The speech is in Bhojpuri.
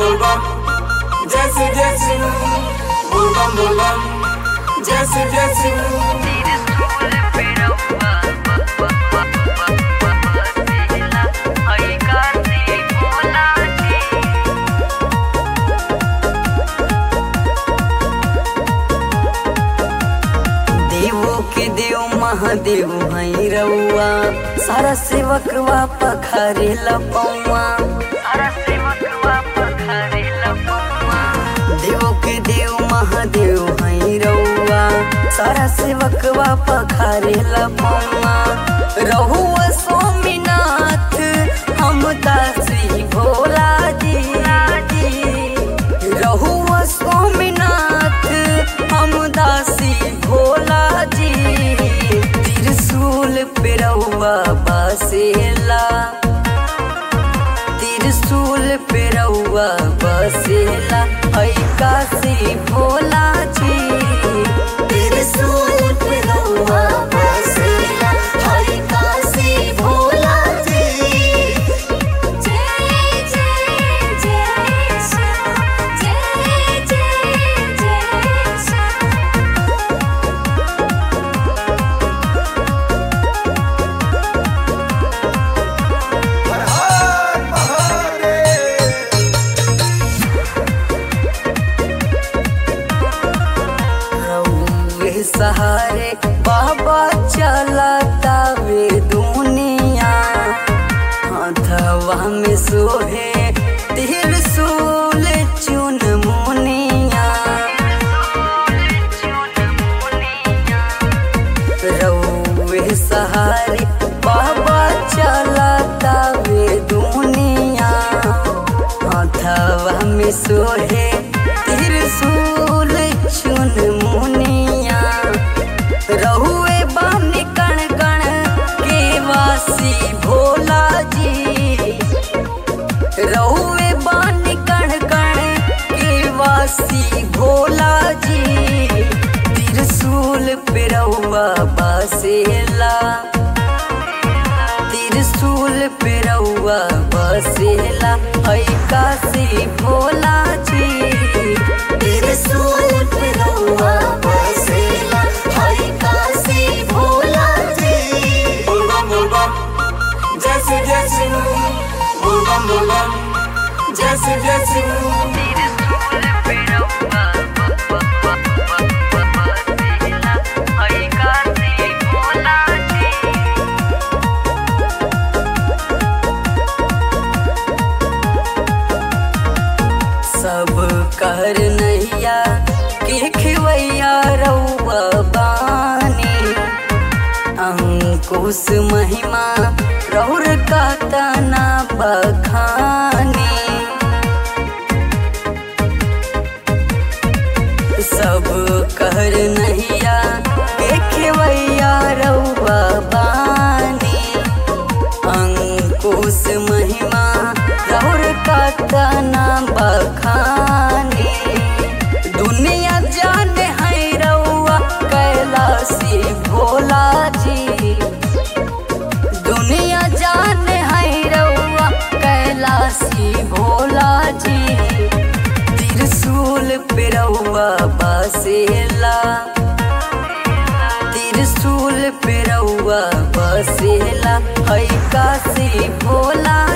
बोलबम जैसे जैसे बोलबम बोलबम जैसे जैसे देवो के देव महादेव हई रउआ सारा सेवक वा पखारे लपौआ सारा सेवक वा पखारे लपौआ देवो के देव महादेव हई रउआ सारा सेवक वा पखारे लपौआ रहुआ स्वामीनाथ हम दासी भोला जी रहुआ स्वामीनाथ हम दासी भोला जी त्रिशूल पे रहुआ बसेला त्रिशूल पे रहुआ बसेला है काशी भोला जी त्रिशूल पे रहुआ बसेला है काशी भोला जी जय जय जय श्याम जय जय जय श्याम रउए सहारे बाबा चलता वे दुनिया हथवा में सोहे त्रिशूल चुन मुनिया रउए सहारे बाबा चलता वे दुनिया हथवा में सोहे त्रिशूल चुन मुनिया रहुए बानी कण कण के वासी भोला जी रहुए बानी कण कण के वासी भोला जी त्रिशूल पे रहुआ बसेला त्रिशूल पे रहुआ बसेला है काशी भोला जी त्रिशूल पे रहुआ बसेला है काशी भोला जी बोलबम बोलबम जैसे जैसे बोलबम बोलबम जैसे जैसे सब कर नैया के खिवैया रउआ बानी अंकुश महिमा रौर का तना बखानी सब कर नैया के खिवैया रउआ बानी अंकुश महिमा रौर का तना बखानी दुनिया जाने है रउआ कैलाशी भोला जी दुनिया जाने है रउआ कैलाशी भोला जी त्रिशूल पे रउआ बसेला त्रिशूल पे रउआ बसेला है काशी भोला